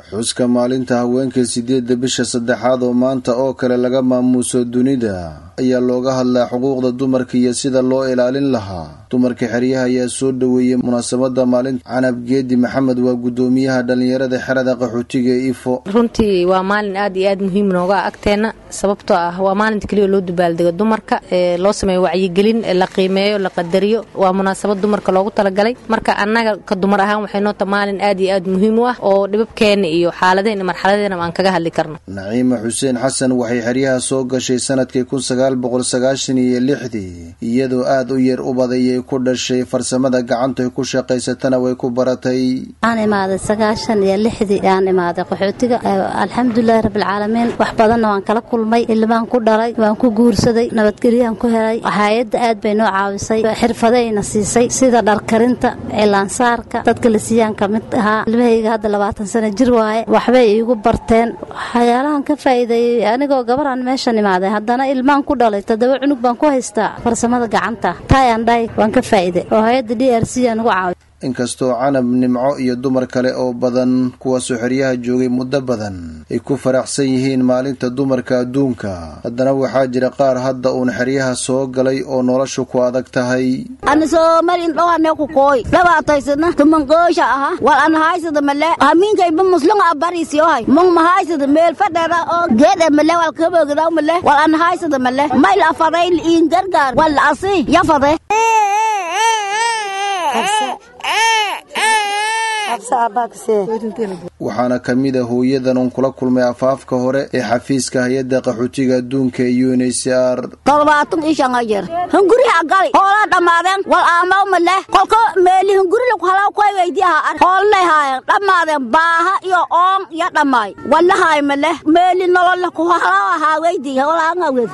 xuska maalinta haweenka sideedda bisha saddexaad oo maanta oo kale laga maamuuso dunida ayaa looga hadlaa xuquuqda dumarka iyo sida loo ilaalin lahaa dumarka xeryaha ayaa soo dhoweeyey munaasabada maalinta canab geedi maxamed waa guddoomiyaha dhallinyarada xerada qaxootiga ee ifo runtii waa maalin aad iyo aad muhiim nooga agteena sababtoo ah waa maalinta keliya loo dabaaldego dumarka ee loo sameeyo wacyigelin la qiimeeyo la qadariyo waa munaasabad dumarka loogu talagalay marka annaga ka dumar ahaan waxay noota maalin aad iyo aad muhiim u ah oo dhibabkeena iyo xaaladeen marxaladeena aan kaga hadli karno naciima xuseen xasan waxay xeryaha soo gashay sanadkii kun sagaal boqol sagaashan iyo lixdii iyadoo aad u yar u badayay ku dhashay farsamada gacanta ku shaqaysatana way ku baratay waxaan imaaday sagaashan iyo lixdii aan imaaday qaxootiga alxamdulilahi rabbilcaalamiin wax badanna waan kala kulmay ilmaan ku dhalay waan ku guursaday nabadgelyaan ku helay hay-adda aad bay noo caawisay xirfadayna siisay sida dharkarinta cilaansaarka dadka la siiyaan ka mid ahaa ilmahayga hadda labaatan sano jir waaye waxbay iigu barteen waxyaalahan ka faa'iideeyey anigoo gabaraan meeshan imaaday haddana ilmaan ku dhalay toddoba cunug baan ku haystaa farsamada gacanta tayandhay waan ka faa'iiday oo hay-adda d r c aan ugu caawiy inkastoo canab nimco iyo dumar kale oo badan kuwaasoo xeryaha joogay muddo badan ay ku faraxsan yihiin maalinta dumarka adduunka haddana waxaa jira qaar hadda uun xeryaha soo galay oo noloshu ku adag tahay anisomarin dhowane ku kooy dhabaataysana tumangoosha aha wal an haysada male hamiinkayba muslunga abarisiyohay mung mahaysada meel fadhera oo geedhe male wal kabogdaw male wal an haysada male mayl afaday liin gargaar wal asi yafade waxaana ka mid a hooyadan uun kula kulmay afaafka hore ee xafiiska hay-adda qaxootiga adduunka ee u n h c r todobaatan ishanga jer hunguriha gali hoolaa dhammaadeen wal aamaw maleh kolka meeli hungurilaku halaw koy weydiyaha ar hoolnay haayen dhammaadeen baaha iyo oon iyo dhammaay wallahaay maleh meeli nololaku halaw ahaa weydi holaangawed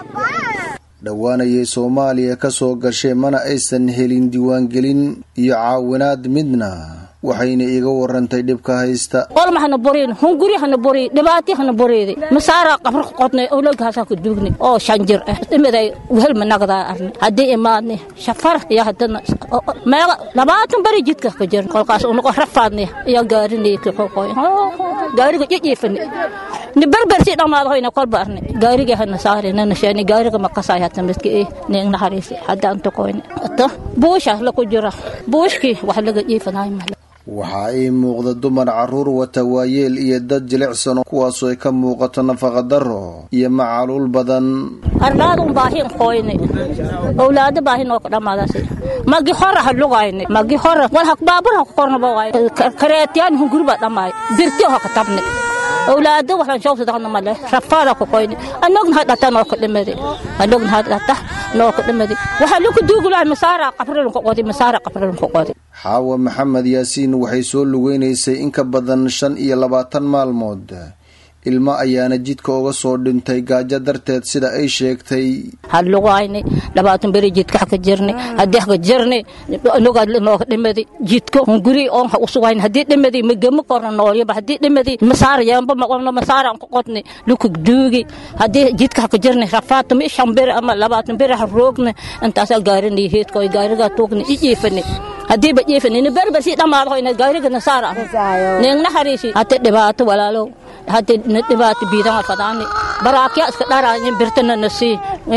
dhowaanayay soomaaliya ka soo gashay mana aysan helin diiwaangelin iyo caawinaad midna waxayna iiga warantay dhibka haysta olma hana borin hunguri hana bori dhibaati hana boreede masaara qabr qodnay ologaasaa ku duugnay oo shanjir ah imiday wehelma nagdaa arne haddii imaadne shafar iyo haddana meega labaatan bari jidka ka jir kolkaas unago rafaadne iyo gaarinay kixoqoy gaariga jijiifane ni berbersi dhammaado hoyna kolba arne gaariga hana saare nana sheeni gaariga makasaay hata midka eh ning naxariisi haddaan tukoyne ata buusha laku jira buushkii wax laga jiifanaay male waxaa ii muuqda dumar carruur wata waayeel iyo dad jilicsan kuwaasoo ay ka muuqato nafaqadaro iyo macaluul badan arlaadun baahin qoyne owlaado baahin oo dhammaadasi magi hora ha lugayne magi hora wal hak baabur ha kornaba waay kareetiyaan hunguri baa dhammaay birti ha ka tabne owlaado waxaan shawsadaqna male rafaada ku qoyne anogna ha dhata noo ka dhimade anogna ha dhata noo ka dhimade waxaa laku duugulahay masaara qabrilun ku qodi masaara qabrilun ku qodi xaawa maxamed yaasiin waxay soo lugeynaysay in ka badan shan iyo labaatan maalmood ilmo ayaana jidka uga soo dhintay gaajo darteed sida ay sheegtay halugayne labaatan beri jidka haka jirne haddii haka jirne nugaad nooga dhimadi jidko hunguri oon ha usugayn haddii dhimadi magama korna noolyaba haddii dhimadi masaar yeemba maqolno masaar aan ku qodne luka duugi haddii jidka haka jirne rafaata mi shan beri ama labaatan beri ha roogne intaasaa gaarinay heedkoy gaarigaa tuugne ijiifane haddii ba jiifane ni berber si dhammaado hoyna gaariga nasaara neegna hariisi hate dhibaato walaalow hade dhibaato biidan fadaani baraakya iska dharaanye birtana nasi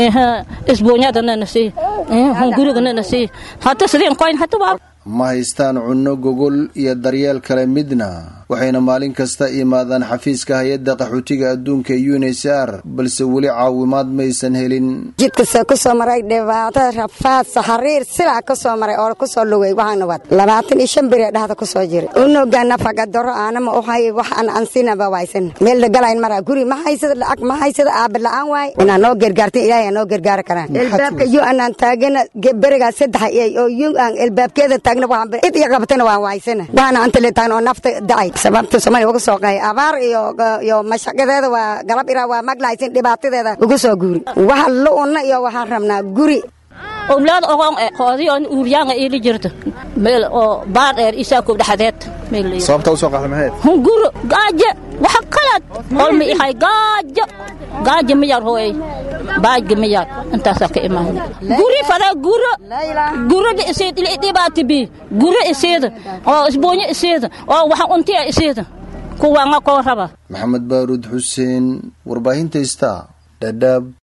isbuunyadana nasi hungurigana nasi hata sideen koyn hata waa ma haystaan cunno gogol iyo daryeel kale midna waxayna maalin kasta imaadaan xafiiska hay-adda qaxootiga adduunka ee u n h r balse weli caawimaad maysan helin jidkasoo ku soo maray dhibaato rafaad saxariir silaa ka soo maray oo ku soo lugay waxaana wad labaatan iyo shan beri dhahda ku soo jiray unuga nafagadaro aanama uhay wax aan ansinaba waysan meel lagalayn maraa guri ma haysada lacag ma haysada aaba la-aan waay inaa noo gargaartin ilaahay aa noo gargaari karaan elbaabka yu anaan taagana berigaa saddex oo yu aan elbaabkeeda taagna waxaan id iyo qabatana waan waysana waxaana anta le taagna oo nafta dacay sababta soomaaliya uga soo qaay abaar iyo iyo mashaqadeeda waa galab iraa waa maglahaysin dhibaatadeeda uga soo guuri waxa lu-una iyo waxaan rabnaa guri owlaad ogon e qoodiyoon uuryaanga iili jirto meel oo baar dheer isaakoob dhexdeed sababta usoo qaxda maxayd hunguro gaajo waxa qalad olma ihay gaajo gaajo miyar hooy baajga miyar intaasaa ka imaana guri fada guro guro dhibaati bi guro isiida oo isboonyo isiida oo waxa untiya isiida kuwaanga koo raba maxamed baaruud xuseen warbaahinta ista dhadhaab